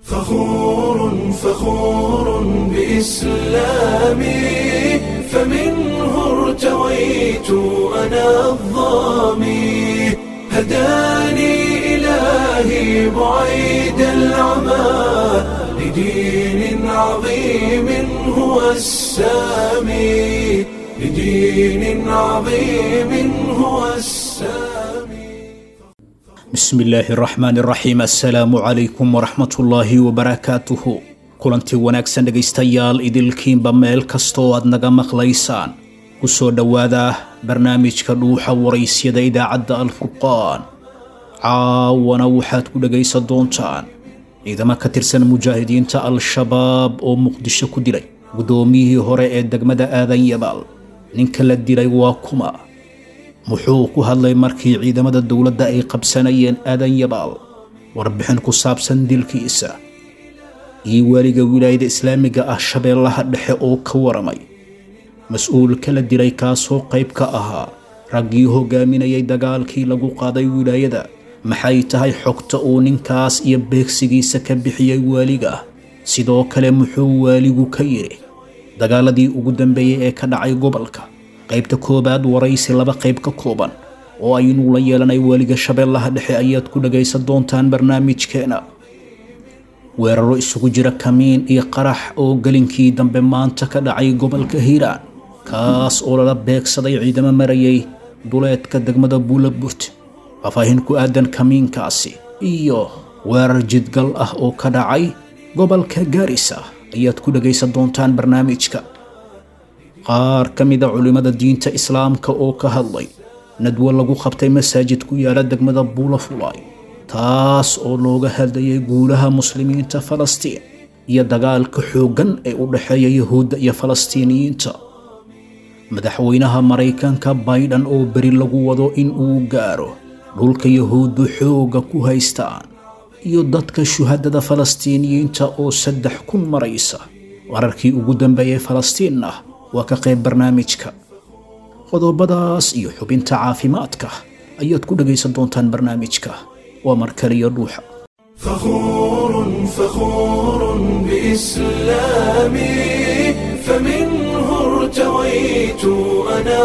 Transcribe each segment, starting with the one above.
فخور فخور بإسلامي فمنه ارتويت أنا الظامي هداني إلهي بعيد العمى لدين عظيم هو السامي لدين عظيم هو السامي bismi illaahi araxmaan iraxiim assalaamu calaykum waraxmatullaahi wabarakaatuhu kulantii wanaagsan dhegaystayaal idilkiinba meel kastoo aad naga maqlaysaan ku soo dhowaada barnaamijka dhuuxa waraysyada idaacadda alfurqaan caawana waxaad ku dhegaysan doontaan ciidamo ka tirsan mujaahidiinta al-shabaab oo muqdisho ku dilay guddoomiyihii hore ee degmada aadan yabaal ninka la dilay waa kuma muxuu ku hadlay markii ciidamada dowladda ay qabsanayeen aadan yabaal warbixin ku saabsan dilkiisa iyo weliga wilaayada islaamiga ah shabeellaha dhexe oo ka waramay mas-uul kala dilay kaasoo qayb ka ahaa raggii hogaaminayay dagaalkii lagu qaaday wilaayada maxay tahay xogta uu ninkaas iyo beegsigiisa ka bixiyey waaliga sidoo kale muxuu waaligu ka yidhi dagaaladii ugu dambeeyey ee ka dhacay gobolka qaybta koowaad waraysi laba qayb ka kooban oo aynu la yeelanay weliga shabeellaha dhexe ayaad ku dhagaysan doontaan barnaamijkeena weeraro isugu jira kamiin iyo qarax oo gelinkii dambe maanta ka dhacay gobolka hiiraan kaas oo lala beegsaday ciidamo marayay duleedka degmada buulaburt faahfaahin ku aadan kamiinkaasi iyo weerar jidgal ah oo ka dhacay gobolka gaarisa ayaad ku dhagaysan doontaan barnaamijka qaar ka mida culimmada diinta islaamka oo ka hadlay nadwo lagu qabtay masaajid ku yaala degmada buulafulay taas oo looga hadlayay guulaha muslimiinta falastiin iyo dagaalka xooggan ee u dhexeeya yahuudda iyo falastiiniyiinta madaxweynaha maraykanka baydhan oo beri lagu wado in uu gaaro dhulka yahuuddu xoogga ku haystaan iyo dadka shuhadada falastiiniyiinta oo saddex kun maraysa wararkii ugu dambeeyey falastiin ah waa ka qayb barnaamijka qodobadaas iyo xubinta caafimaadka ayaad ku dhagaysan doontaan barnaamijka waa mar kaliya dhuuxa فخور فخور بإسلامي فمنه ارتويت أنا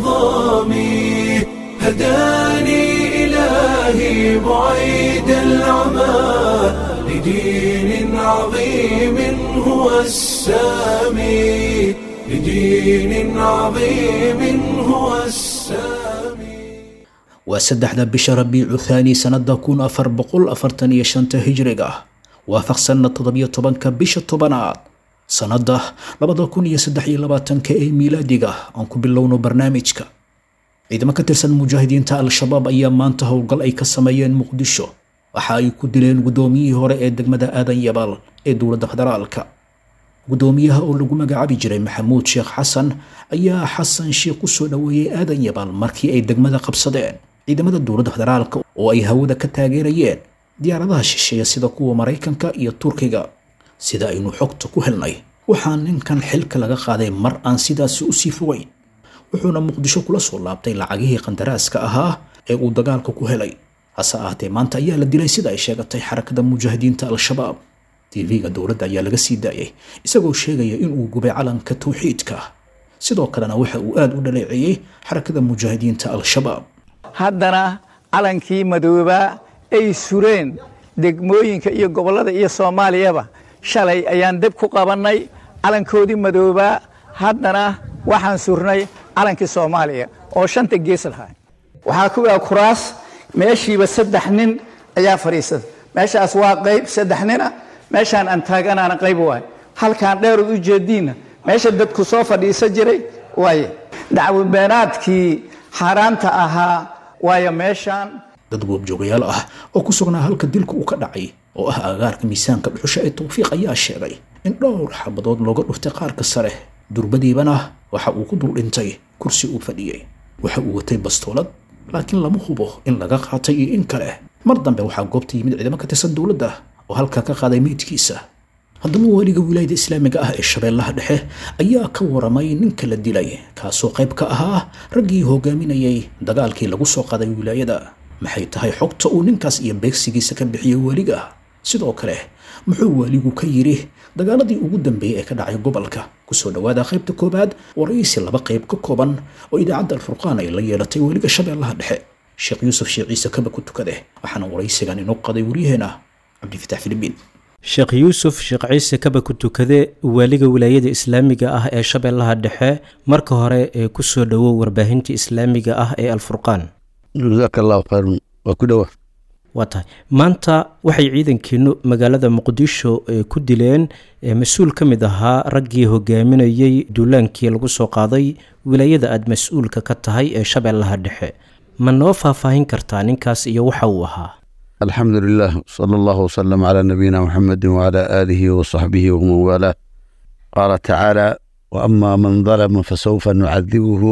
الظامي هداني إلهي بعيد العمى لدين عظيم هو السامي لدين عظيم هو السامي waa saddexda bisha rabiicu thaani sannada kun afar boqol afartan iyo shanta hijriga waafaqsanna toddobiyo tobanka bisha tobanaad sannada labada kun iyo saddex iyo labaatanka ee miilaadiga aan ku bilowno barnaamijka ciidamo ka tirsan mujaahidiinta al-shabaab ayaa maanta howlgal ay ka sameeyeen muqdisho waxa ay ku dileen guddoomiyihii hore ee degmada aadan yabaal ee dowladda federaalka guddoomiyaha oo lagu magacaabi jiray maxamuud sheekh xasan ayaa xasan sheekh u soo dhoweeyey aadan yabaal markii ay degmada qabsadeen ciidamada dowladda federaalka oo ay hawada ka taageerayeen diyaaradaha shisheeya sida kuwa maraykanka iyo turkiga sida aynu xogta ku helnay waxaa ninkan xilka laga qaaday mar aan sidaasi usii fogeyn wuxuuna muqdisho kula soo laabtay lacagihii qandaraaska ahaa ee uu dagaalka ku helay hase ahaatee maanta ayaa la dilay sida ay sheegatay xarakada mujaahidiinta al-shabaab tv-ga dowladda ayaa laga sii daayay isagoo sheegaya inuu gubay calanka tawxiidka sidoo kalena waxa uu aada u dhaleeceeyey xarakada mujaahidiinta al-shabaab haddana calankii madoobaa ay sureen degmooyinka iyo gobollada iyo soomaaliyaba shalay ayaan deb ku qabannay calankoodii madoobaa haddana waxaan surnay calankii soomaaliya oo shanta gees lahaa waxaa ku aa kuraas meeshiiba saddex nin ayaa fadhiisada meeshaas waa qayb saddex nina meeshaan aan taaganaana qayb waay halkaan dheerood u jeediinna meesha dadku soo fadhiisa jiray waaye dacwabeenaadkii xaaraanta ahaa waayo meeshaan dad goobjoogayaal ah oo ku sugnaa halka dilka uu ka dhacay oo ah agaarka miisaanka dhuxusha ee tawfiiq ayaa sheegay in dhowr xabadood looga dhuftay qaarka sare durbadiibana waxa uu ku dul dhintay kursi uu fadhiyey waxa uu watay bastoolad laakiin lama hubo in laga qaatay iyo in kale mar dambe waxaa goobta yimid ciidamo ka tirsan dowladda oo halkaa ka qaaday meydkiisa haddaba waaliga wilaayada islaamiga ah ee shabeellaha dhexe ayaa ka waramay ninka la dilay kaasoo qayb ka ahaa raggii hogaaminayay dagaalkii lagu soo qaaday wilaayada maxay tahay xogta uu ninkaas iyo beegsigiisa ka bixiyey weliga sidoo kale muxuu waaligu ka yidhi dagaaladii ugu dambeeyey ee ka dhacay gobolka kusoo dhowaada qaybta koowaad waraysi laba qayb ka kooban oo idaacadda alfurqaan ay la yeelatay weliga shabeellaha dhexe sheekh yuusuf sheekh ciise kaba ku tukade waxaana waraysigan inoo qaday waryaheena cabdifatax filibiin sheekh yuusuf sheekh ciise kaba ku tukade waaliga wilaayada islaamiga ah ee shabeellaha dhexe marka hore ee kusoo dhowow warbaahinta islaamiga ah ee alfurqaan jazaaka allahu khayran waa ku dhowa waa tahay maanta waxay ciidankiinu magaalada muqdisho ku dileen mas-uul ka mid ahaa raggii hogaaminayey duulaankii lagu soo qaaday wilaayada aada mas-uulka ka tahay ee shabeellaha dhexe ma noo faahfaahin kartaa ninkaas iyo waxa uu ahaa alxamdu lilah sala allahu wasalam calaa nabiyina muxamedi wacalaa aalihi wasaxbihi waman waalaa qaala tacaala waama man dalama fasawfa nucadibuhu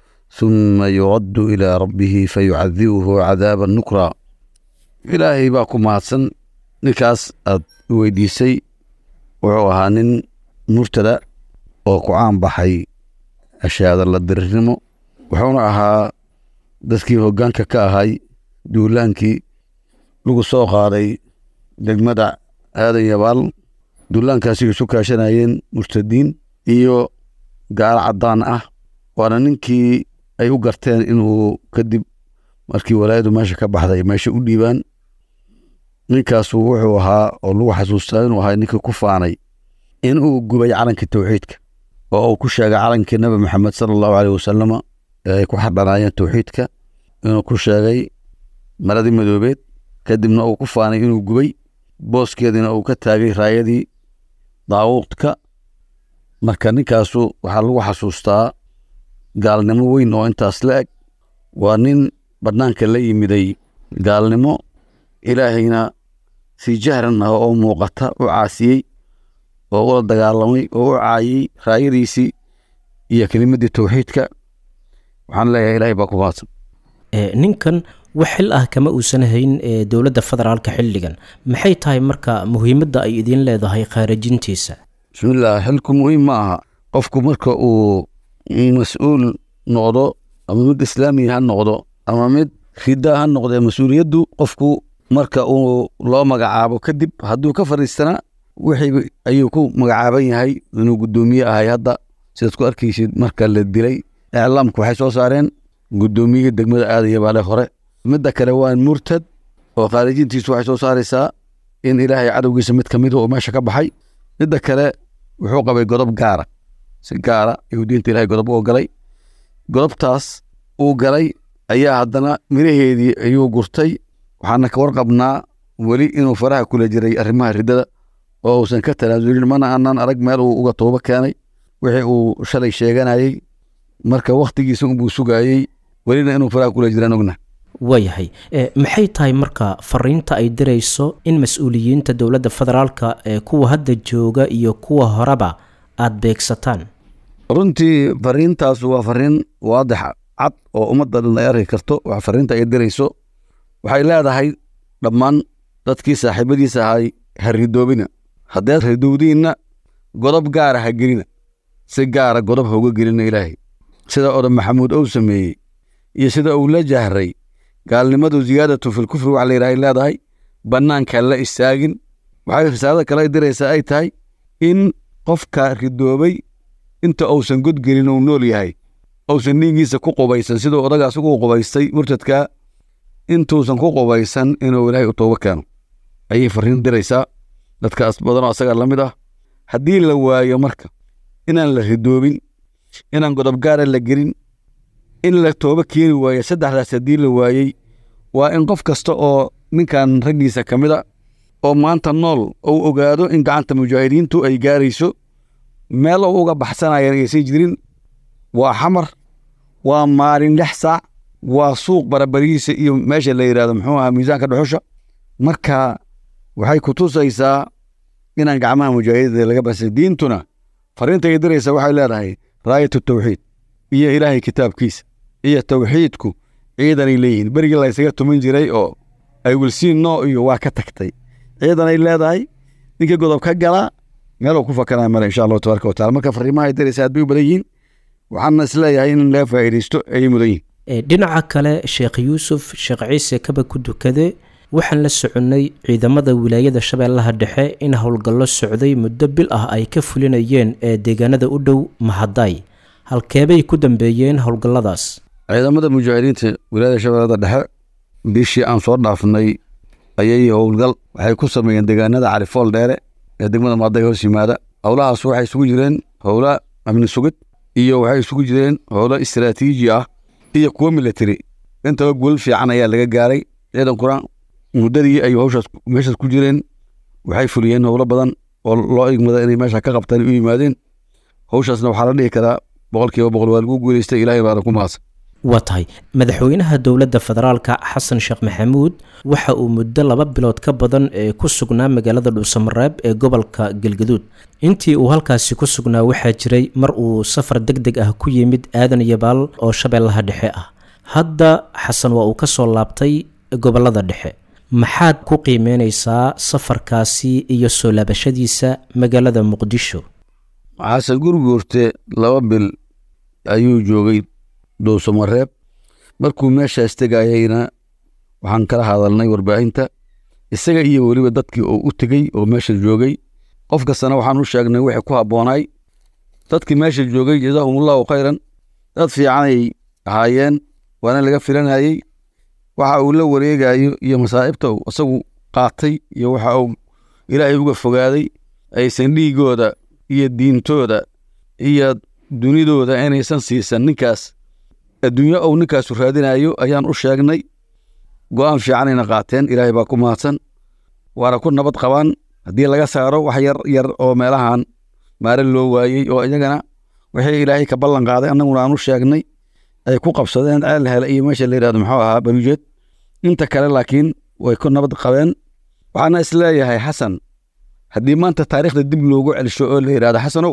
huma yuraddu ilaa rabbihi fayucadibuhu cadaaban nukraa ilaahay baa ku mahadsan ninkaas aad weydiisay wuxuu ahaa nin murtada oo ku caan baxay ashaada la dirirnimo wuxuuna ahaa dadkii hoggaanka ka ahay duulaankii lagu soo qaaday degmada aadan yabaal duulaankaasi isu kaashanayeen murtadiin iyo gaalo caddaan ah waana ninkii ay u garteen inuu kadib markii walaayadu meesha ka baxday meesha u dhiibaan ninkaasu wuxuu ahaa oo lagu xasuustaa inuu ahaa ninkii ku faanay inuu gubay calankii towxiidka oo uu ku sheegay calankii nabi maxamed sala allahu aleyh wasalama ee ay ku xardhanaayeen towxiidka inuu ku sheegay maradii madoobeed kadibna uu ku faanay inuu gubay booskeediina uu ka taagay raayadii daawuudka marka ninkaasu waxaa lagu xasuustaa gaalnimo weyn oo intaas la eg waa nin bannaanka la yimiday gaalnimo ilaahayna si jahran ah oo muuqata u caasiyey oo ula dagaalamay oo u caayey raayadiisii iyo kelimaddii towxiidka waxaan leeyahay ilaahay baa ku mahadsan ninkan wax xil ah kama uusan hayn dowladda federaalka xilligan maxay tahay marka muhiimadda ay idiin leedahay khaarajintiisa bismillaah xilku muhiim ma aha qofku marka uu mas-uul noqdo ama mid islaamiya ha noqdo ama mid rida ha noqdee mas-uuliyaddu qofku marka uu loo magacaabo kadib hadduu ka fadhiistana wixii ayuu ku magacaaban yahay inuu guddoomiye ahay hadda sidaad ku arkaysid marka la dilay iclaamku waxay soo saareen guddoomiyihii degmada aadaya baale hore midda kale waa murtad oo khaarijintiisu waxay soo saaraysaa in ilaahay cadowgiisa mid ka mida uu meesha ka baxay midda kale wuxuu qabay godob gaara si gaara ayuu diinta ilahay godob u galay godobtaas uu galay ayaa haddana miraheedii ayuu gurtay waxaana ka warqabnaa weli inuu faraha kula jiray arrimaha riddada oo uusan ka tanaasulin mana aanan arag meel uu uga toobo keenay wixii uu shalay sheeganayey marka wakhtigiisa unbuu sugaayey welina inuu faraha kula jiraan ogna waayahay maxay tahay marka fariinta ay dirayso in mas-uuliyiinta dowladda federaalka ee kuwa hadda jooga iyo kuwa horeba aada beegsataan runtii fariintaas waa fariin waadix cad oo ummadda dhan ay arki karto wax fariinta ay dirayso waxay leedahay dhammaan dadkii saaxiibadiisa ahay ha ridoobina haddeed ridowdiinna godob gaara ha gelina si gaara godob ha uga gelina ilaahay sida odan maxamuud ou sameeyey iyo sida uu la jahray gaalnimadu ziyaadatu filkufri wax layidhaha ay leedahay bannaanka la istaagin waxay risaalada kale ay diraysaa ay tahay in qofka ridoobay inta uusan godgelin uu nool yahay uusan dhiiggiisa ku qubaysan siduu odagaas ugu qubaystay murtadkaa intuusan ku qubaysan inuu ilaahay u toobo keeno ayay fariin diraysaa dadkaas badanoo asaga la mid ah haddii la waayo marka inaan la ridoobin inaan godob gaara la gelin in la toobo keeni waayo saddexdaas haddii la waayey waa in qof kasta oo ninkan raggiisa ka mid a oo maanta nool uu ogaado in gacanta mujaahidiintu ay gaarayso meel uu uga baxsanayaan aysan jirin waa xamar waa maalin lix saac waa suuq barabarihiisa iyo meesha la yidhahdo muxuu ahaa miisaanka dhuxusha marka waxay ku tusaysaa inaan gacmaha mujaahidiinta laga baxsan diintuna fariinta ay diraysa waxay leedahay raayatu tawxiid iyo ilaahay kitaabkiisa iyo tawxiidku ciidanay leeyihiin berigii la ysaga tuman jiray oo ay wilsiin noo iyo waa ka tagtay ciidanay leedahay ninkii godob ka galaa meeluu ku fakanaya male insha allahu tabaraka watacala marka fariimaha ay diraysa aad bay u badan yihiin waxaana isleeyahay in laga faa'iidaysto ayay mudan yihin dhinaca kale sheekh yuusuf sheekh ciise kaba ku dukade waxaan la soconnay ciidamada wilaayada shabeellaha dhexe in howlgallo socday muddo bil ah ay ka fulinayeen ee deegaanada u dhow mahadaay halkeebay ku dambeeyeen howlgalladaas ciidamada mujaahidiinta wilaayada shabeellada dhexe bishii aan soo dhaafnay ayay howlgal waxay ku sameeyeen deegaanada califool dheere ee degmada maaday hoos yimaada howlahaas waxay isugu jireen howla amni sugid iyo waxay isugu jireen howlo istaraatiiji ah iyo kuwo military intaba guul fiican ayaa laga gaaray ciidankuna muddadii ay howshaas meeshaas ku jireen waxay fuliyeen howlo badan oo loo igmada inay meesha ka qabtaan u yimaadeen howshaasna waxaa la dhihi karaa boqolkiiba boqol waa lagu guuleystay ilaahay baana ku mahadsan waa tahay madaxweynaha dowladda federaalka xasan sheekh maxamuud waxa uu muddo laba bilood ka badan ee ku sugnaa magaalada dhuusamareeb ee gobolka galgaduud intii uu halkaasi ku sugnaa waxaa jiray mar uu safar deg deg ah ku yimid aadan yabaal oo shabeellaha dhexe ah hadda xasan waa uu ka soo laabtay gobolada dhexe maxaad ku qiimeyneysaa safarkaasi iyo soo laabashadiisa magaalada muqdisho xasan gurguurte laba bil ayuu joogay dhuusamareeb markuu meeshaas tegayayna waxaan kala hadalnay warbaahinta isaga iyo weliba dadkii oo u tegey oo meesha joogay qof kastana waxaan u sheegnay wixii ku habboonaay dadkii meesha joogay jazaahumullahu khayran dad fiicanay ahaayeen waana laga filanayey waxa uu la wareegayo iyo masaa'ibta uu isagu qaatay iyo waxa uu ilaahay uga fogaaday aysan dhiigooda iyo diintooda iyo dunidooda inaysan siisan ninkaas adduunyo ou ninkaasu raadinayo ayaan u sheegnay go'aan fiicanayna qaateen ilaahay baa ku mahadsan waana ku nabad qabaan haddii laga saaro wax yar yar oo meelahan maare loo waayey oo iyagana wixii ilaahay ka ballan qaaday annaguna aan u sheegnay ay ku qabsadeen ceel hele iyo meesha la yidhahdo muxuu ahaa barujeed inta kale laakiin way ku nabad qabeen waxaana isleeyahay xasan haddii maanta taariikhda dib loogu celsho oo la yidhahdo xasanow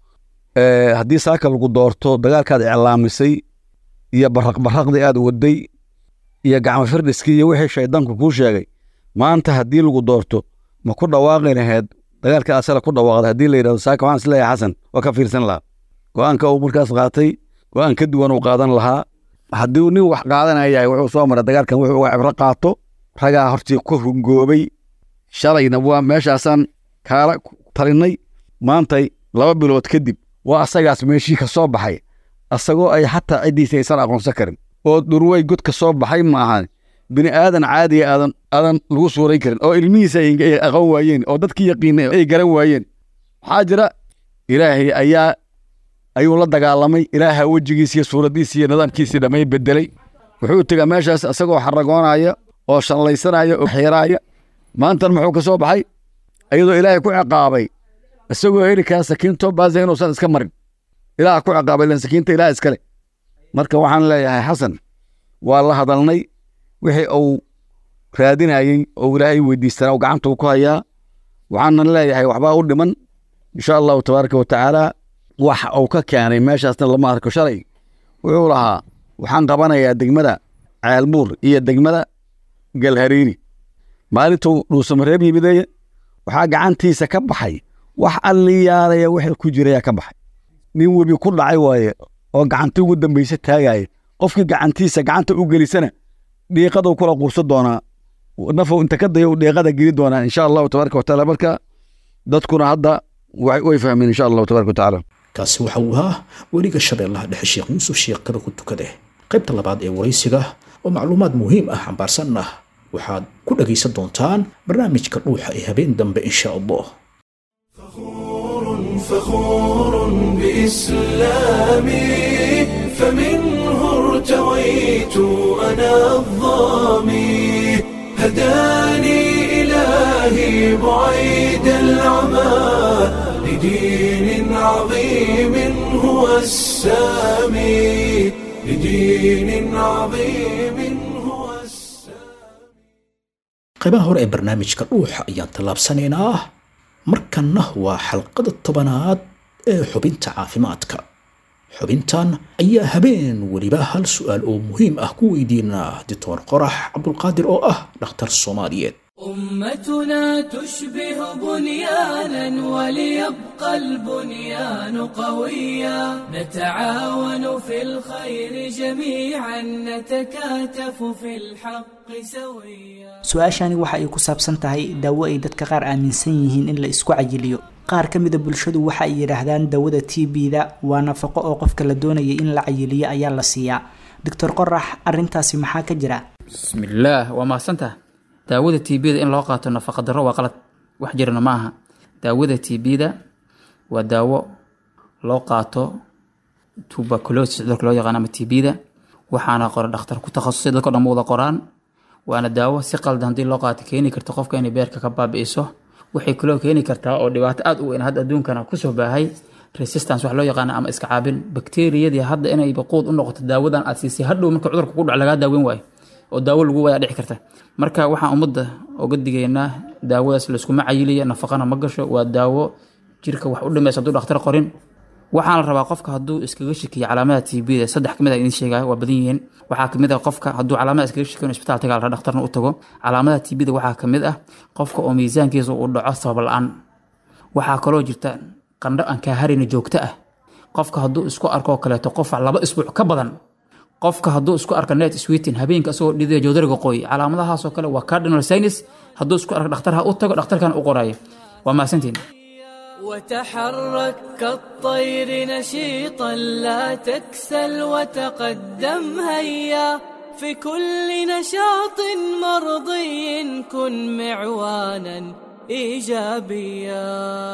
haddii saaka lagu doorto dagaalkaad iclaamisay iyo baraq baraqdii aad waday iyo gacmo firdhiskii iyo wixii shaydaanku kuu sheegay maanta haddii lagu doorto ma ku dhawaaqi laheed dagaalka asala ku dhawaaqday haddii la yidhahdo saaka waxaan isleeyahay xasan waa ka fiirsan lahaa go'aanka uu markaas qaatay go'aan ka duwan uu qaadan lahaa haddii nin wax qaadanaya yahay wuxuu soo maray dagaalkan wuxuu uga cibro qaato ragaa hortii ku rungoobay shalayna waa meeshaasaan kaala talinay maantay laba bilood kadib waa asagaas meeshii ka soo baxay asagoo ay xataa ciddiisa aysan aqoonsan karin oo dhurwey god ka soo baxay ma ahan bini aadan caadiya aadan aadan lagu suuray karin oo ilmihiisa ay aqoon waayeen oo dadkii yaqiinay ay garan waayeen waxaa jira ilaahay ayaa ayuu la dagaalamay ilaaha wejigiisiiyo suuraddiisii iyo nidaamkiisii dhammay bedelay wuxuu tegaa meeshaas isagoo xaragoonaya oo shallaysanaya oo xiiraaya maantan muxuu ka soo baxay iyadoo ilaahay ku ciqaabay isagoo heli kara sakiinto baase inuusan iska marin ilaah ku ciqaabay len sakiinta ilaah iskale marka waxaan leeyahay xasan waa la hadalnay wixii uu raadinayey oo ilaahay weydiistanaa uu gacanta uu ku hayaa waxaanan leeyahay waxbaa u dhiman insha allahu tabaaraka wa tacaala wax uu ka keenay meeshaasna lama arko shalay wuxuu lahaa waxaan qabanayaa degmada ceelbuur iyo degmada galhariiri maalintuu dhuusamareeb yimideye waxaa gacantiisa ka baxay wax alliyaalaya wixii ku jiraya ka baxay nin webi ku dhacay waaye oo gacanti ugu dambayse taagaya qofkii gacantiisa gacanta u gelisana dhiiqaduu kula quursan doonaa nafow inta ka daya dhiiqada geli doonaa insha allahu tabaaraka watacaala marka dadkuna hadda way fahmeen insha allahu tabaaraka watacaala kaasi waxa uu ahaa weliga shabeellaha dhexe sheekh yuusuf sheekh kaba ku tukade qaybta labaad ee waraysiga oo macluumaad muhiim ah xambaarsan ah waxaad ku dhagaysan doontaan barnaamijka dhuuxa ee habeen dambe insha allah فخور بإسلامي فمنه ارتويت أنا الظامي هداني إلهي بعيد العمى لدين عظيم هو السامي لدين عظيم هو السامي qaybaha hore ee barnaamijka dhuuxa ayaan tallaabsanaynaa markanna waa xalqada tobanaad ee xubinta caafimaadka xubintan ayaa habeen weliba hal su'aal oo muhiim ah ku weydiinaa doctor qorax cabdulqaadir oo ah dhakhtar soomaaliyeed أمتنا تشبه بنيانا وليبقى البنيان قويا نتعاون في الخير جميعا نتكاتف في الحق سويا su-aashani waxa ay ku saabsan tahay daawo ay dadka qaar aaminsan yihiin in la isku cayiliyo qaar ka mida bulshadu waxa ay yidhaahdaan daawada t b-da waa nafaqo oo qofka la doonayay in la cayiliyo ayaa la siiyaa doctor qorax arrintaasi maxaa ka jira bismillaah waa mahadsantaha daawada t b-da in loo qaato nafaqa darro waa qalad wax jirana ma aha daawada t b-da waa daawo loo qaato tuberculosis cudurka loo yaqaan ama t b-da waxaana qora dhakhtar ku takhasusay dadko dhan ma wada qoraan waana daawo si qaldan haddii loo qaato keeni karta qofka inay beerka ka baabi'iso waxay kaloo keeni kartaa oo dhibaato aad u weyn hadda adduunkana kusoo baahay resistance wax loo yaqaana ama iska caabin bakteeriyadii hadda inay baquud u noqoto daawadan aad siisay hadhow marka cudurka ku dhac lagaa daaweyn waayo oo daawo lagu wayaa dhici karta marka waxaan ummadda oga digaynaa daawadaas layskuma cayiliya nafaqana ma gasho waa daawo jirka wax u dhimaysa hadduu dhakhtar qorin waxaan la rabaa qofka hadduu iskaga shakiyo calaamada t b da saddex kamid a idin sheegaya waa badan yihiin waxaa kamid ah qofka hadduu calaamada iskaga shakiyo isbitaal tagaa la dhakhtarna u tago calaamada t b da waxaa kamid ah qofka oo miisaankiisa uu dhaco sabab la-aan waxaa kaloo jirta qandho aan kaa harina joogto ah qofka hadduu isku arkoo kaleeto qof laba isbuuc ka badan qofka hadduu isku arko net sweetin habeenka asagoo dhidaya joodariga qoy calaamadahaasoo kale waa cardinal sinus hadduu isku arko dhakhtarha u tago dhakhtarkan u qoraayo waa mahadsantiin وتحرك كالطير نشيطا لا تكسل وتقدم هيا في كل نشاط مرضي كن معوانا ايجابيا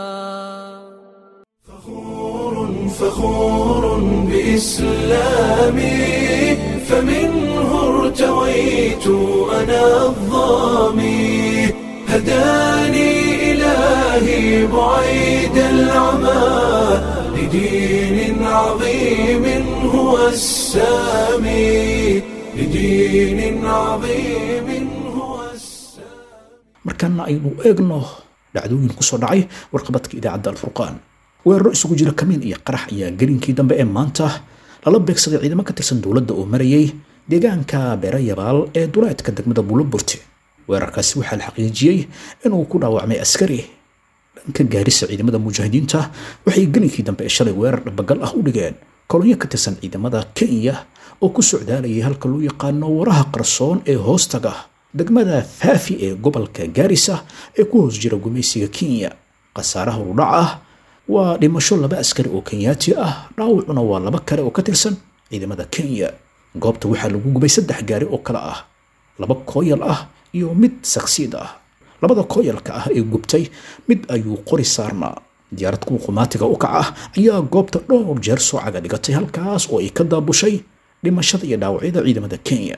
فخور فخور بإسلامي فمنه ارتويت أنا الظامي هداني إلهي بعيد العمى لدين عظيم هو السامي لدين عظيم هو السامي markaana aynu eegno dhacdooyin kusoo dhacay warqabadka idaacadda alfurqaan weeraro isugu jira kamiin iyo qarax ayaa gelinkii dambe ee maanta lala beegsaday ciidamo ka tirsan dowladda oo marayay deegaanka beerayabaal ee duleedka degmada buuloburte weerarkaasi waxaa la xaqiijiyey inuu ku dhaawacmay askari dhanka gaarisa ciidamada mujaahidiinta waxay gelinkii dambe ee shalay weerar dhabagal ah u dhigeen kolonyo ka tirsan ciidamada kenya oo ku socdaalayay halka loo yaqaano waraha qarsoon ee hoostaga degmada faafi ee gobolka gaarisa ee ku hoos jira gumaysiga kenya khasaaraha urudhac ah waa dhimasho laba askari oo kenyaati ah dhaawacuna waa laba kale oo ka tirsan ciidamada kenya goobta waxaa lagu gubay saddex gaari oo kale ah laba kooyal ah iyo mid saksiid ah labada kooyalka ah ee gubtay mid ayuu qori saarnaa diyaarad kuwa qumaatiga u kaca ah ayaa goobta dhowr jeer soo caga dhigatay halkaas oo ay ka daabushay dhimashada iyo dhaawacyada ciidamada kenya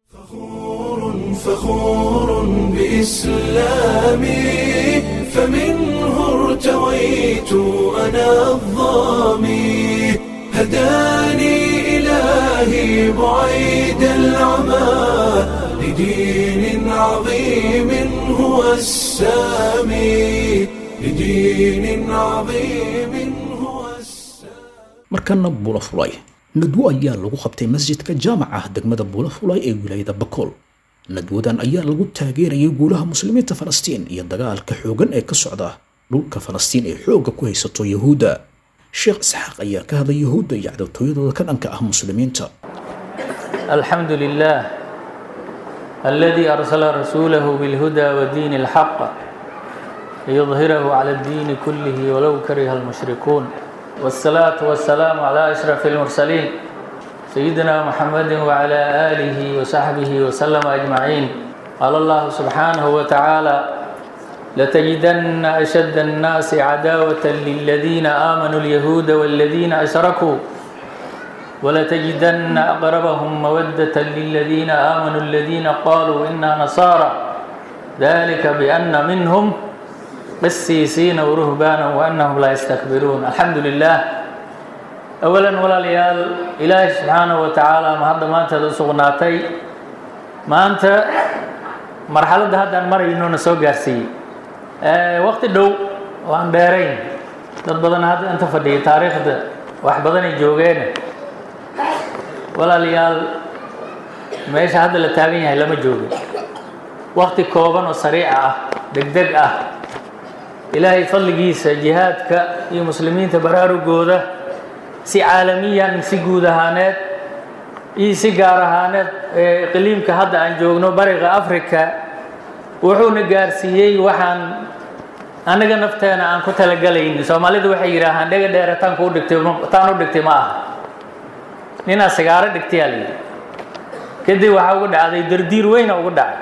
فخور بإسلامي فمنه ارتويت أنا الظامي هداني إلهي بعيد العمى لدين عظيم هو السامي لدين عظيم هو السامي markana buula fulay nadwo ayaa lagu qabtay masjidka jaamaca degmada buula fulay ee wilaayada bakool nadwadan ayaa lagu taageerayay guulaha muslimiinta falastiin iyo dagaalka xoogan ee ka socda dhulka falastiin ee xoogga ku haysato yahuudda sheekh isxaaq ayaa ka hadlay yahuudda iyo cadowtooyadooda ka dhanka ah muslimiinta الحمد لله الذي أرسل رسوله بالهدى ودين الحق ليظهره على الدين كله ولو كره المشركون والصلاة والسلام على أشرف المرسلين سيدنا محمد وعلى آله وصحبه وسلم أجمعين قال الله سبحانه وتعالى لتجدن أشد الناس عداوة للذين آمنوا اليهود والذين أشركوا ولتجدن أقربهم مودة للذين آمنوا الذين قالوا إنا نصارى ذلك بأن منهم قسيسين ورهبانا وأنهم لا يستكبرون الحمد لله أولا ولا ليال إلهي سبحانه وتعالى ما هذا ما أنت سقناتي ما أنت مرحلة هذا المرة إنه نسوق جرسي أه وقت دو وأن دارين dad badan hadda inta fadhiya taariikhda wax badanay joogeen walaalayaal meesha hadda la taagan yahay lama joogo wakti kooban oo sariica ah degdeg ah ilaahay fadligiisa jihaadka iyo muslimiinta baraarugooda si caalamiyan si guud ahaaneed iyo si gaar ahaaneed qiliimka hadda aan joogno bariga africa wuxuuna gaarsiiyey waxaan annaga nafteena aan ku talagalaynin soomaalidu waxay yidhaahaan dhega dheere taan kuu dhigtay taan u dhigtay ma aha ninaa sigaaro dhigtayaa la yidhi kadib waxaa uga dhacday dardiir weyna uga dhacay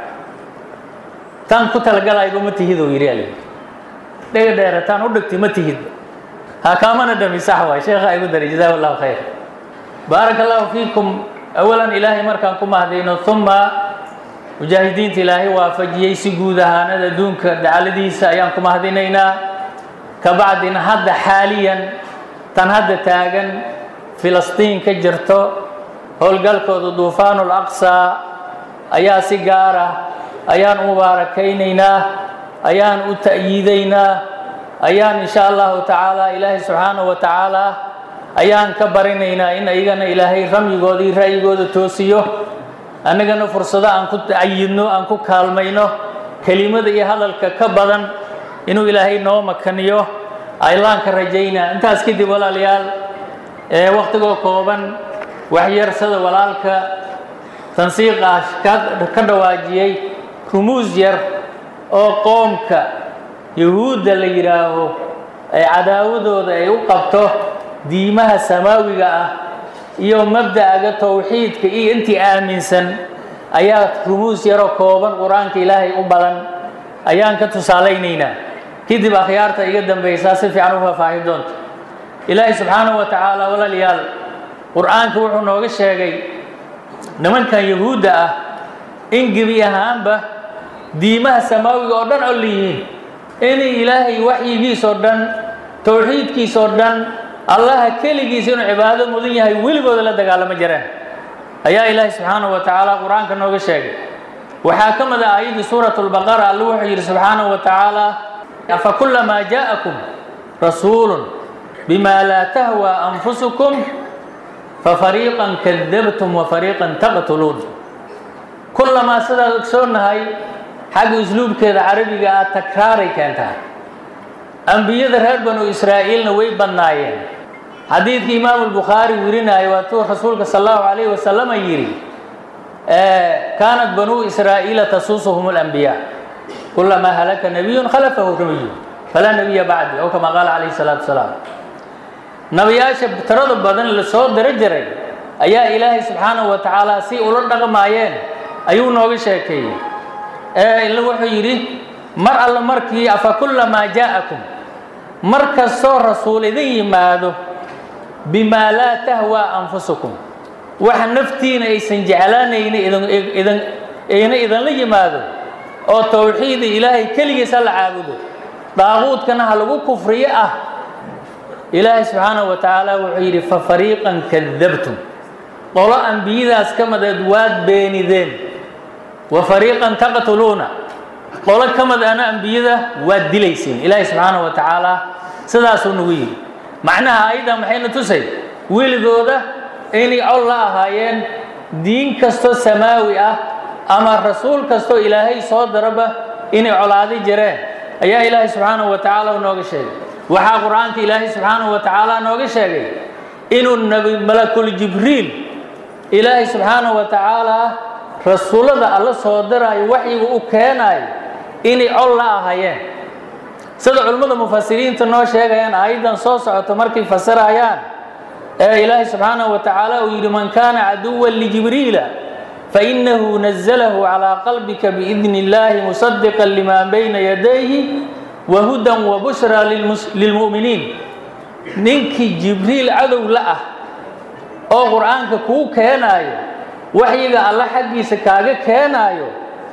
taan ku talagalayba ma tihid oo yidhi alayidhi dhega dheere taan u dhigtay ma tihidba ha kaamana dhami sax waay sheekha igu daray jazahu allahu khayr baaraka allahu fiikum awalan ilaahay markaan ku mahdayno uma mujaahidiinta ilaahay waafajiyey si guud ahaanad adduunka dacaladiisa ayaan ku mahadinaynaa ka bacdina hadda xaaliyan tan hadda taagan filistiin ka jirto howlgalkooda duufaanul aqsaa ayaa si gaar ah ayaan u mubaarakaynaynaa ayaan u ta'yiidaynaa ayaan insha allahu tacaala ilaahay subxaanahu wa tacaala ayaan ka barinaynaa in iyagana ilaahay ramyigooda iyo ra'yigooda toosiyo annagana fursado aan ku cayidno aan ku kaalmayno kelimada iyo hadalka ka badan inuu ilaahay noo makaniyo aylaan ka rajaynaa intaas kadib walaalayaal ee wakhtigoo kooban waxyarsada walaalka tansiiq ah ka dhawaajiyey rumuus yar oo qoomka yahuudda la yidhaaho ay cadaawadooda ay u qabto diimaha samaawiga ah iyo mabda'aga towxiidka iyo intii aaminsan ayaa rumuus yaroo kooban qur-aanka ilaahay u badan ayaan ka tusaalaynaynaa kadib akhyaarta iga dambaysaa si fiican u faahfaahin doonta ilaahay subxaanahu wa tacaala walaalayaal qur-aanka wuxuu nooga sheegay nimankan yahuudda ah in gebi ahaanba diimaha samaawiga oo dhan ol yihiin inay ilaahay waxyigiisoo dhan towxiidkiisoo dhan allaha keligiisa inuu cibaado mudan yahay weligooda la dagaalamo jireen ayaa ilaahay subxaanahu wa tacaala qur-aanka nooga sheegay waxaa ka mid ah aayaddii suurat lbaqara alla wuxuu yidhi subxaanahu wa tacaala afa kulamaa jaa'akum rasuulun bima laa tahwa anfusukum fafariiqan kadabtum wa fariiqan taqtuluun kulamaa sidaad ogsoonahay xagga usluubkeeda carabiga ah takraaray keentaa ambiyada reer banu israa'iilna way badnaayeen xadiidkii imaamu lbukhaari werinayo waatuu rasuulka sal allahu calayhi wasalama yidhi kaanat banuu israa'iila tasuusuhum alambiyaa kulamaa halaka nabiyun khalafahu nabiyu falaa nabiya bacdi ow kama qaala calayhi salaatu wasalaam nabiyaasha tirada badan la soo diro jiray ayaa ilaahay subxaanahu wa tacaala si ula dhaqmaayeen ayuu nooga sheekeeyey ila wuxuu yidhi mar alle markii afa kulamaa jaa'akum mar kastoo rasuul idin yimaado bimaa laa tahwaa anfusukum waxa naftiina aysan jeclaanayni idin ayna idinla yimaado oo towxiida ilaahay keligiisa la caabudo daaquudkana ha lagu kufriyo ah ilaahay subxaanahu wa tacaala wuxuu yidhi fa fariiqan kadabtum qolo ambiyadaas ka mideed waad beenideen wa fariiqan taqtuluuna qolo ka mid ana ambiyada waad dilayseen ilaahay subxaanahu wa tacaala sidaasuu nagu yidhi macnaha ayaddan maxayna tusay weligooda inay col la ahaayeen diin kastoo samaawi ah ama rasuul kastoo ilaahay soo daraba inay colaadi jireen ayaa ilaahay subxaanahu wa tacaala nooga sheegay waxaa qur-aanka ilaahay subxaanahu wa tacaala nooga sheegay inuu nabi malakul jibriil ilaahay subxaanahu wa tacaala rasuullada alla soo diraayo waxyiga u keenaayo inay col la ahaayeen sida culimmada mufasiriinta noo sheegayaan aayaddan soo socoto markay fasirayaan ee ilaahay subxaanahu wa tacaala uu yidhi man kaana caduwan lijibriila fainahu nazalahu calaa qalbika biidni illaahi musadiqan limaa bayna yadayhi wa hudan wa bushraa lilmu'miniin ninkii jibriil cadow la ah oo qur-aanka kuu keenaayo waxyiga alla xaggiisa kaaga keenaayo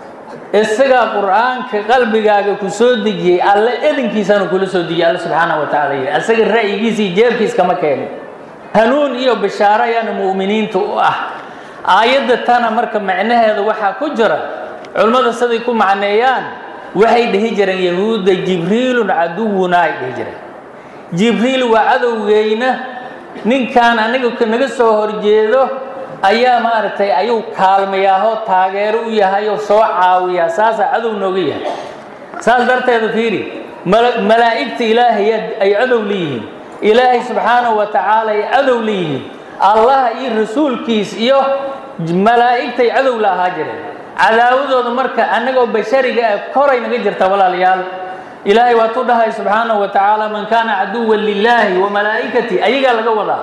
isagaa qur-aanka qalbigaaga ku soo dejiyey alle edinkiisana kula soo dejiyey alle subxaanahu wa tacala yidhi isaga ra'yigiisa iyo jeebkiis kama keenin hanuun iyo bishaaro ayaana mu'miniinta u ah aayadda tana marka macnaheeda waxaa ku jira culimmada siday ku macneeyaan waxay dhihi jireen yahuudda jibriilun caduwuna ay dhihi jireen jibriil waa cadowgeyna ninkan aniga naga soo horjeedo ayaa maaragtay ayuu kaalmayaahoo taageero u yahay oo soo caawiyaa saasaa cadow nooga yahay saas darteeda fiiri malaa'igta ilaahay ay cadow leeyihiin ilaahay subxaanahu wa tacaala ay cadow leeyihiin allah iyo rasuulkiis iyo malaa'igtay cadow la ahaa jireen cadaawadooda marka annagoo bashariga ah koray naga jirta walaalayaal ilaahay waatuu dhahay subxaanahu wa tacaala man kaana caduwan lilaahi wa malaa'ikati ayagaa laga wadaa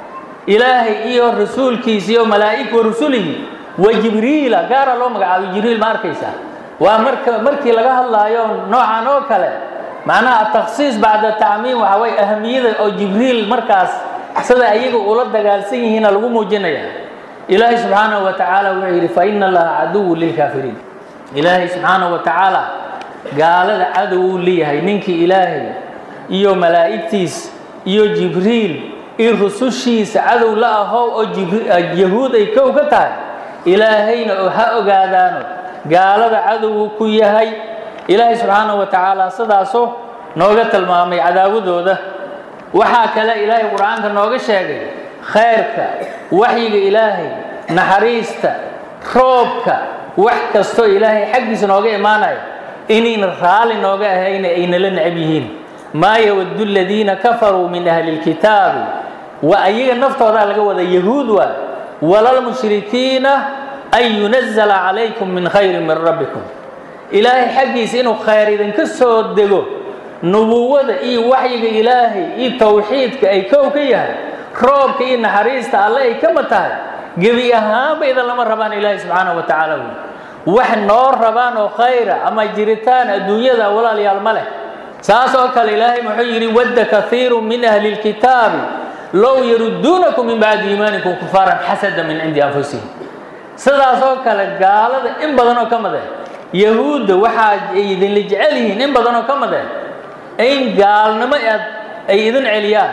ilaahay iyo rasuulkiisa iyo malaa'ig wa rusulihi wa jibriila gaara loo magacaabay jibriil ma arkaysaa waa marka markii laga hadlaayo noocan oo kale macnaha atakhsiis bacda tacmiim waxa way ahamiyada oo jibriil markaas sida ayaga ula dagaalsan yihiina lagu muujinaya ilaahay subxaanahu wa tacaala wuxuu yidhi fa ina allaha caduwun lilkaafiriin ilaahay subxaanahu wa tacaala gaalada cadow uu leeyahay ninkii ilaahay iyo malaa'igtiis iyo jibriil iyo rusushiisa cadow la ahow oo yahuud ay kow ka tahay ilaahayna oo ha ogaadaano gaalada cadowgu ku yahay ilaahay subxaanahu wa tacaala sidaasoo nooga tilmaamay cadaawadooda waxaa kale ilaahay qur-aanka nooga sheegay khayrka waxyiga ilaahay naxariista roobka wax kastoo ilaahay xaggiisa nooga imaanaya inayna raalli nooga ahayna aynala necab yihiin maa yawaddu aladiina kafaruu min ahli lkitaabi wa ayaga naftoodaa laga wada yahuud waa walalmushrikiina an yunazala calaykum min khayrin min rabbikum ilaahay xaggiisa inuu khayr idinka soo dego nubuwada iyo waxyiga ilaahay iyo tawxiidka ay kow ka yahay roobka iyo naxariista alle ay kama tahay gebi ahaanba idan lama rabaan ilaahay subxaanahu wa tacaala wy wax noo rabaan oo khayra ama jiritaan adduunyada walaalayaal ma leh saas oo kale ilaahay muxuu yidhi wadda kaiiru min ahli lkitaabi low yaruduunakum min bacdi iimaanikum kufaaran xasada min cindi anfusihim sidaas oo kale gaalada in badan oo ka made yahuudda waxaa ay idinla jecel yihiin in badan oo ka made in gaalnimo aad ay idin celiyaan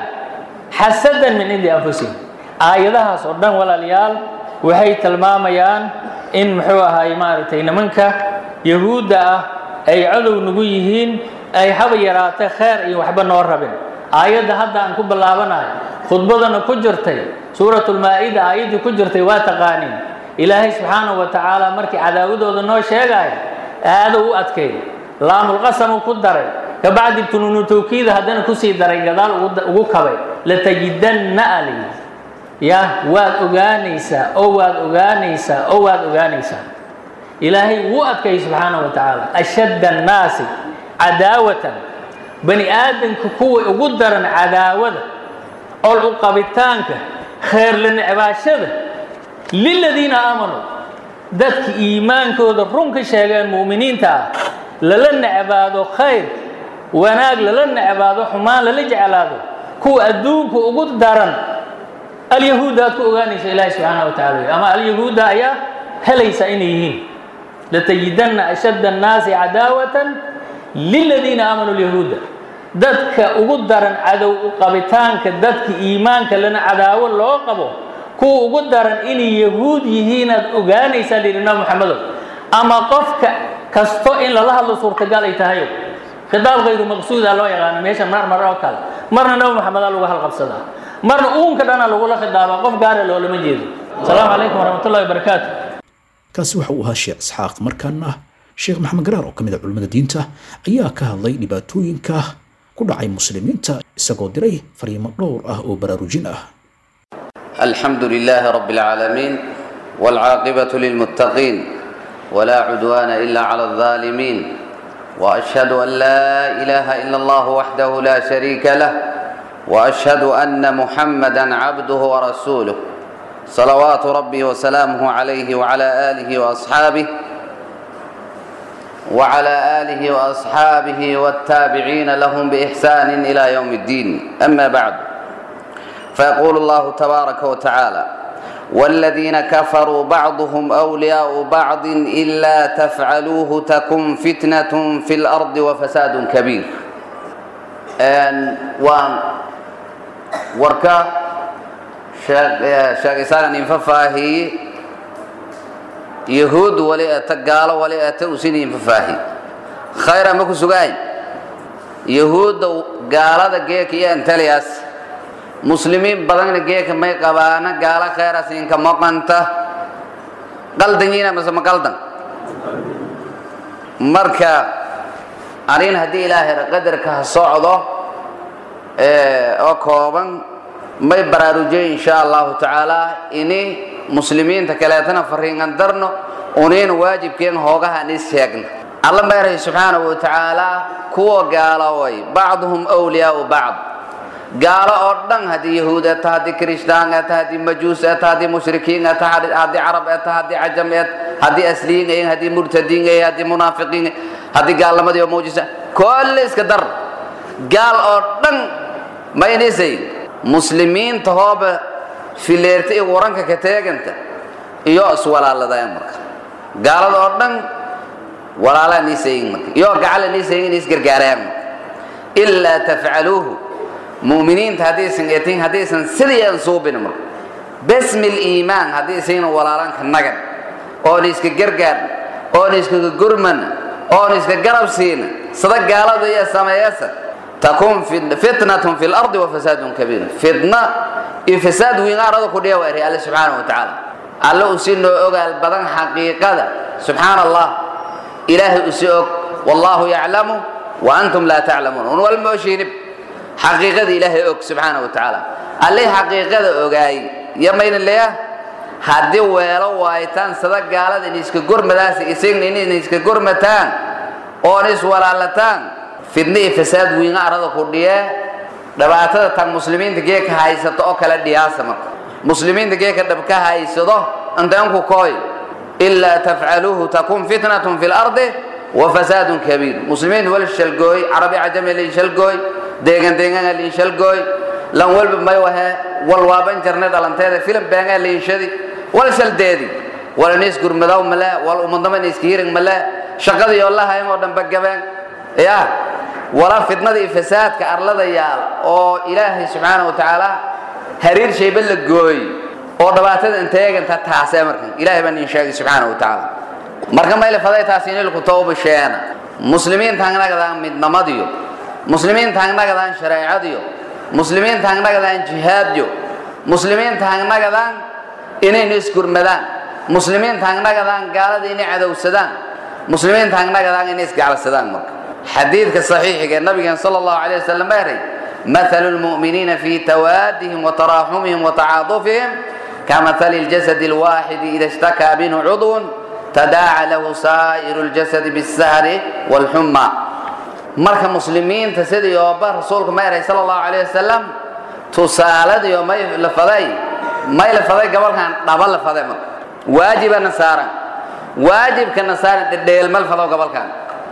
xasadan min cindi anfusihim aayadahaas oo dhan walaalayaal waxay tilmaamayaan in muxuu ahaay maaragtay nimanka yahuudda ah ay cadow nagu yihiin ay haba yaraatay kheer iyo waxba noo rabin aayadda hadda aan ku bilaabanayo khudbadana ku jirtay suuratulmaa-ida aayaddii ku jirtay waa taqaaniin ilaahay subxaanahu wa tacaala markii cadaawadooda noo sheegaayo aadou u adkay laamulqasamuu ku daray kabacdi tunuunu tawkiida haddana kusii daray gadaal ugu kabay latajidanna ali ya waad ogaanaysaa oo waad ogaanaysaa oo waad ogaanaysaa ilaahay wuu adkayay subxaanahu wa tacaala ashadda annaasi cadaawatan bani aadamka kuwa ugu daran cadaawada ol u qabitaanka kheerla necbaashada liladiina aamanuu dadka iimaankooda run ka sheegeen mu'miniinta ah lala necbaado khayr wanaag lala necbaado xumaan lala jeclaado kuwa adduunka ugu daran alyahuudda aad ku ogaanaysa ilaahi subxaana wa tacala ama alyahuudda ayaa helaysa inay yihiin latajidanna ashadda annaasi cadaawatan liladiina aamanuu lyahuudda dadka ugu daran cadow u qabitaanka dadka iimaanka lana cadaawo loo qabo kuwa ugu daran inay yahuud yihiinaad ogaanaysaa lihi nabi maxamedow ama qofka kasto in lala hadlo suurtagal ay tahayo khitaab kayru maqsuuda loo yaqaano meesha mar mar oo kale marna nabi maxamedaa lagu halqabsadaa marna uunka dhana lagula khidaabaa qof gaara loolama jeedo asalaamu calaykum waraxmatullahi wabarakaatu kaasi waxa uu ahaa sheekh isxaaq markaana sheekh maxamed garaar oo ka mid a culimmada diinta ayaa ka hadlay dhibaatooyinka ku dhacay muslimiinta isagoo diray fariimo dhowr ah oo baraarujin ah الحمد لله رب العالمين والعاقبة للمتقين ولا عدوان إلا على الظالمين وأشهد أن لا إله إلا الله وحده لا شريك له وأشهد أن محمدا عبده ورسوله صلوات ربي وسلامه عليه وعلى آله وأصحابه وعلى آله وأصحابه والتابعين لهم بإحسان إلى يوم الدين أما بعد فيقول الله تبارك وتعالى والذين كفروا بعضهم أولياء بعض إلا تفعلوه تكن فتنة في الأرض وفساد كبير أن وان وركا شاقسان انففاهي يهود ولي قال ولي أتوسين انففاهي خير مكو سقاي يهود قال ذا جيك يا انتلياس muslimiin badanna geeka may qabaana gaalo khayra siinka maqanta qaldanyiina mase ma qaldan marka arin haddii ilaahay qadarka ha socdo oo kooban may baraarujay insha allahu tacaala ini muslimiinta kaleetana fariingan darno unayna waajibkeen hoogaha nis sheegna alla meerahay subxaanahu wa tacaala kuwa gaaloway bacduhum wliyaau bacd gaalo oo dhan haddii yahuud eta haddii kirishtaan eta haddii majuus eta haddii mushrikiin eta haddii carab eta haddii cajam et haddii asliin ayin haddii murtadiin ayin haddii munaafiqiin haddii gaalnimadii oo muujisa kolle iska dar gaal oo dhan ma inisay muslimiinta hooba fileerta iyo waranka ka teeganta iyo iswalaaladayan marka gaalada oo dhan walaalaa niisayin marka iyo gacala niisayin in isgargaarayaan marka ilaa tafcaluuhu mu'miniinta haddaysan etin haddaysan sidii aan suubin marka basmi liimaan haddaysan walaalanka nagan oona iska gargaarna oona iskaga gurmana oona iska garab siina sida gaalada iyo sameeyasa takun fitnatun fi lardi wa fasaadun kabiir fitna iyo fasaad weyn arada ku dhiya waa alle subxaanahu wa tacaala alle uu si noo ogaal badan xaqiiqada subxaana allah ilaahay uu si og wallaahu yaclamu wa antum laa taclamuun un walma oshiinib xaqiiqada ilaahay og subxaanahu wa tacaala alle xaqiiqada ogaay iyo mayna leeya haddii weelo waayitaan sida gaalada in iska gurmadaas isagna in iska gurmataan oona iswalaalataan fidna iyo fasaad wiina arada ku dhiye dhibaatada tan muslimiinta geeka haysato oo kale dhiyaasa marka muslimiinta geeka dhabka haysado intaanku kooy ilaa tafcaluuhu takun fitnatun fi lardi wa fasaadun kabiir muslimiinta wal shalgooy carabi cajami lin shalgooy deegan deegana lin shalgooy lan walba may wahe wal waaban jarne dhalanteeda filim beengaa liinshadi wal shaldeedi wal nis gurmadaw male wal umadnama nis kiiring male shaqadii oo la hayn oo dhanba gabeen ya wala fitnada iyo fasaadka arlada yaal oo ilaahay subxaanahu wa tacaala hariir shayba la gooy oo dhibaatada inteeganta taasee markan ilaahay baan idin sheegay subxaanahu wa tacaala marka mayla faday taas inilku tawba sheena muslimiinta hangnagadaan midnamadiyo muslimiinta hangnagadaan shareecadiyo muslimiinta hangnagadaan jihaadyo muslimiinta hangnagadaan inayna isgurmadaan muslimiinta hangnagadaan gaalada inay cadowsadaan muslimiinta hangnagadaan inay isgacalsadaan marka xadiidka saxiixiga ee nabigeen sala allahu calay wasalam baa yahay مثل المؤمنين في توادهم وتراحمهم وتعاطفهم كمثل الجسد الواحد إذا اشتكى منه عضو تداعى له سائر الجسد بالسهر والحمى marka muslimiinta sidii ooba rasuulku ma eray sala allahu calayh wasalam tusaaladiyo may la faday may la faday gobolkan dhaba la faday marka waajibana saaran waajibkana saaran dhedheel mal fadaw gobolkan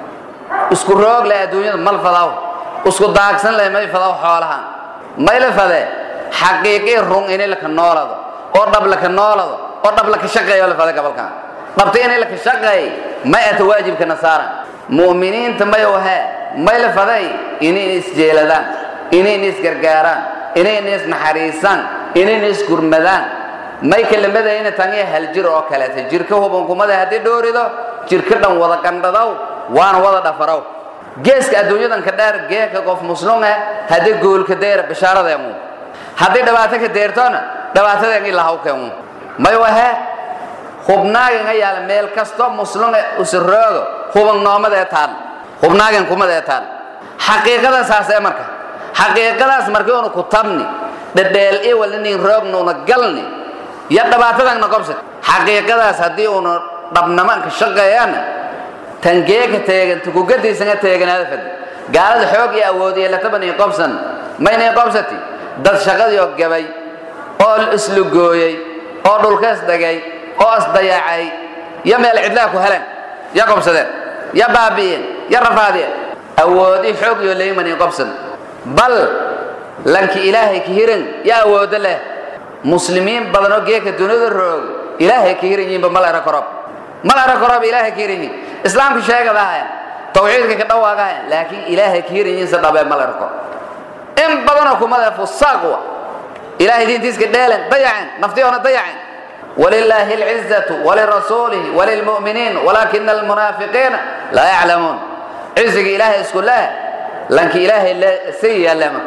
isku roog leh adduunyada mal fadaw isku daagsan leh may fadaw xoolahan may la fade xaqiiqii run inay laka noolado oo dhab laka noolado oo dhab laka shaqeeyo la faday gobolkan dhabta inay laka shaqeey may ata waajibkana saaran mu'miniinta may wahee may la faday inayna isjeeladaan inayna isgargaaraan inayna isnaxariisaan inayna isgurmadaan may kelimadayna tangiya hal jir oo kaleeta jirka hubankumada haddii dhoorido jirka dhan wada qandhadow waana wada dhafarow geeska adduunyadan ka dheer geeka qof muslume haddii goolka deera bishaaradeengu haddii dhibaato ka deertona dhibaatadeengi lahawkeengu may wahee hubnaagan yaala meel kasto muslume usiroogo huban noomadee taal hubnaagan kumadee taal xaqiiqada saasee marka xaqiiqadaas markii unu ku tabni dhedheel iwalinin roognuuna galni iyo dhibaatadanna qobsad xaqiiqadaas haddii unu dhabnamanka shaqeeyana tangeeka teegan tukugadiisanga teeganaada fad gaalada xoog iyo awood iyo latabanii qobsan maynay qobsati dad shaqadii oo gabay oo islugooyey oo dhulkaas dhagay oo isdayacay iyo meel cidlaa ku heleen ya qobsadeen ya baabi'een ya rafaadiyeen awoodi xoog iyo leymani qobsan bal lanki ilaahay ka hiran ya awoodo leh muslimiin badan oo geeka dunida roog ilaahay ka hiran yihiinba mal era korob mal era korob ilaahay ka hiran yihiin islaamka sheegadahayan tawxiidka ka dhawaagahayan laakiin ilaahay ka hiran yihiin se dhabee mal era korob in badanoo kumada fusaaqwa ilaahay diintiiska dheelen dayaceen naftiyoona dayaceen ولله العزة ولرسوله وللمؤمنين ولكن المنافقين لا يعلمون عزق إلهي اسكو الله لانك إلهي سيئا لما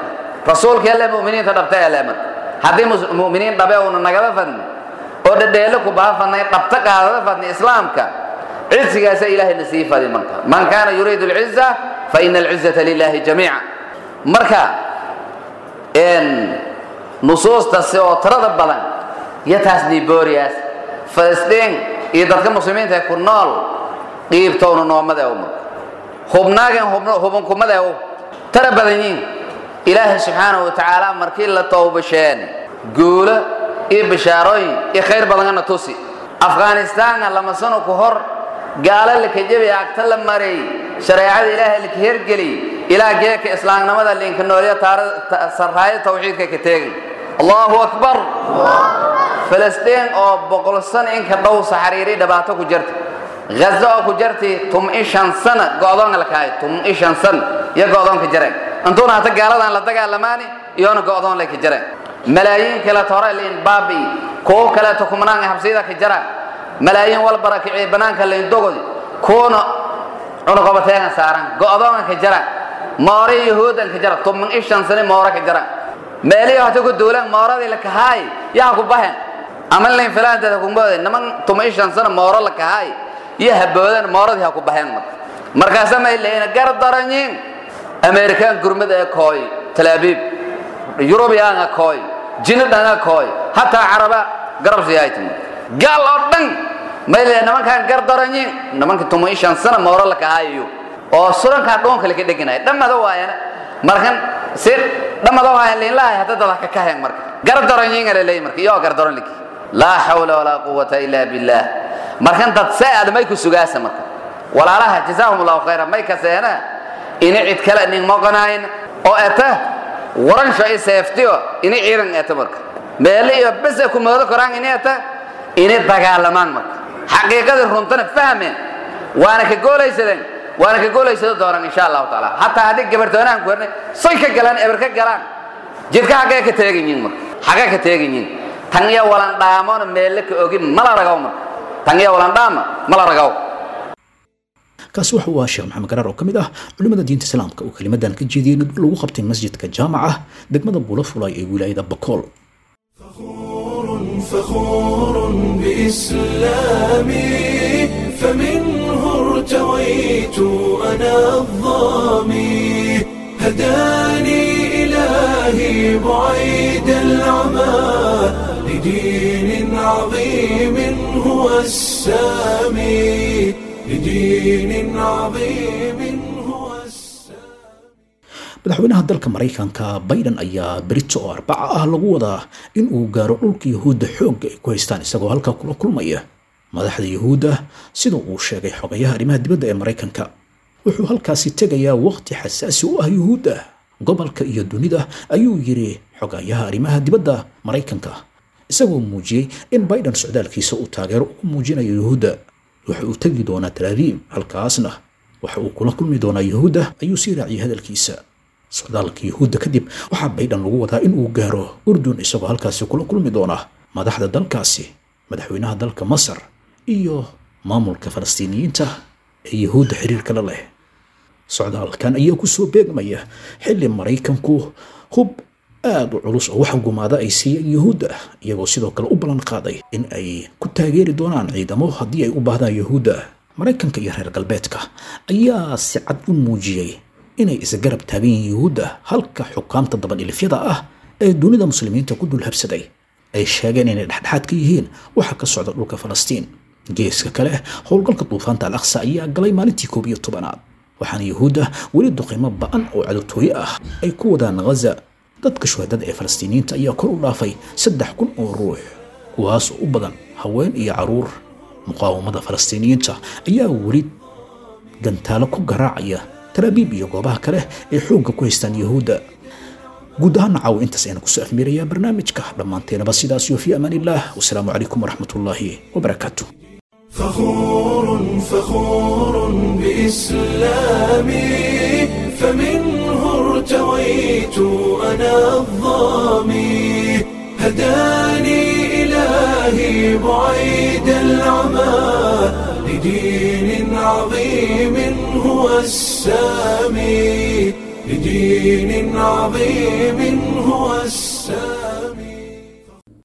rasuulka alle mu'miniinta dhabta ele marka haddii mu'miniin dhabe uuna nagaba fadni oo dhadheelo ku baha fadnay dhabta qaadada fadni islaamka cizzigaasa ilaahayna sii fadi marka man kaana yuriidu alciza fa ina alcizata lilahi jamiica marka nusuustasi oo tirada badan iyo taas nibooriyaas falastiin iyo dadka muslimiinta ee ku nool qiibtowna noomada u marka hubnaagan hubunkumada u tara badan yiin ilaahay subxaanahu watacaala markii la towbasheen guulo iyo bishaarooyin iyo khayr badangana tusi afghanistaanna lama sano ku hor gaalo laka jebi agta la maray shareecada ilaahay laka hergeli ilaa geeka islaamnimada linka noolya sarraayo tawxiidka ka teegin allahu akbar falastiin oo boqol sano inka dhow saxariiri dhibaato ku jirta ghazo oo ku jirti tum-i shan sana go'doonka la kahay tum-i shan san iyo go'doonka jireen intuuna hata gaaladan la dagaalamaani iyoona go'doon lay ka jireen malaayiin kaleeto hore liin baabi kuwo kaleeto kumanaanga habsiyada ka jiraan malaayiin wal barakicii banaanka layn dogodi kuwana cunuqabateegan saaran go'doonka ka jiraan moore yahuudan ka jira tuman i shan sane moore ka jiraan meelihii hata ku duulaan mooradii la kahaay yaa ku bahen ama layn filaanteeda kumboode niman tuma i shan sano mooro la kahaay iyo haboodan mooradii ha ku baheen marka markaasa may leeyna gar daranyiin amerikaan gurmada ee kooy talaabiib yurubiyaanga kooy jinidhanga kooy hataa caraba garabsiyaaytim gaal oo dhan may leeya nimankaan gar daranyiin nimanka tuma i shan sano mooro la kahaayayo oo surankaan dhoonka laka dheganaya dhammada waayana markan si dhammada waayan liinlahay hadda dada ka kaheen marka gar daranyiinga la leeyi marka iyo gar daran liki laa xawla walaa quwata ila billah markan dad see aad may ku sugaasa marka walaalaha jazaahum allahu khayra may kaseena ini cid kale nin moqonayn oo eta waransho i seeftiyo ini ciidan eta marka meele iyo bese ku moodo koraan ini eta ini dagaalamaan marka xaqiiqadii runtana fahmeen waana ka goolaysadeen waana ka goolaysadoo doonaan insha allahu tacaala hataa haddii gabartoonahan ku hernay soy ka galaan eber ka galaan jidka xaggee ka teegan yihin marka xaggee ka teegan yihin tan iyo walan dhaamona meelle ka ogin mala ragaw marka tan iyo walan dhaama mala ragaw kaasi waxa uu ahaa sheekh maxamed garaar oo ka mid ah culimmada diinta islaamka oo kelimadan ka jeediyey nid lagu qabtay masjidka jaamaca degmada bulafulay ee wilaayada bakool فخور بإسلامي فمنه ارتويت أنا الظامي هداني إلهي بعيد العمى لدين عظيم هو السامي لدين عظيم هو madaxweynaha dalka maraykanka biden ayaa berito oo arbaca ah lagu wadaa in uu gaaro dhulka yahuudda xoogga ay ku haystaan isagoo halkaa kula kulmaya madaxda yahuudda sida uu sheegay xogayaha arrimaha dibadda ee maraykanka wuxuu halkaasi tegayaa waqti xasaasi u ah yuhuudda gobolka iyo dunida ayuu yidhi xogayaha arrimaha dibadda maraykanka isagoo muujiyey in biden socdaalkiisa uu taageero ugu muujinayo yuhuudda waxa uu tegi doonaa talaabiib halkaasna waxa uu kula kulmi doonaa yuhuudda ayuu sii raaciyay hadalkiisa socdaalka yuhuudda kadib waxaa baydhan lagu wadaa in uu gaaro urdun isagoo halkaasi kula kulmi doona madaxda dalkaasi madaxweynaha dalka masar iyo maamulka falastiiniyiinta ee yuhuudda xiriirka la leh socdaalkan ayaa kusoo beegmaya xilli maraykanku hub aada u culus oo wax gumaada ay siiyeen yuhuudda iyagoo sidoo kale u ballan qaaday in ay ku taageeri doonaan ciidamo haddii ay u baahdaan yuhuudda maraykanka iyo reer galbeedka ayaa si cad u muujiyey inay isgarab taagan yihiin yuhuudda halka xukaamta dabadhilifyada ah ee dunida muslimiinta ku dul habsaday ay sheegeen inay dhexdhexaad ka yihiin waxa ka socda dhulka falastiin geeska kale howlgalka duufaanta al aqsa ayaa galay maalintii koob iyo tobanaad waxaana yuhuudda weli duqimo ba'an oo cadowtooye ah ay ku wadaan ghaza dadka shuhadada ee falastiiniyiinta ayaa kor u dhaafay saddex kun oo ruux kuwaas oo u badan haween iyo caruur muqaawamada falastiiniyiinta ayaa weli gantaalo ku garaacaya talaabiib iyo goobaha kale ay xoogga ku haystaan yuhuudda guud ahaan caaw intaas ayaan kusoo afmiirayaa barnaamijka dhammaanteenaba sidaas iyo fi amaan illah wasalaamu calaykum waraxmat ullaahi wabarakaatu فخور فخور بإسلامي فمنه ارتويت أنا الظامي هداني إلهي بعيد العمى لدين عظيم هو السامي لدين عظيم هو السلام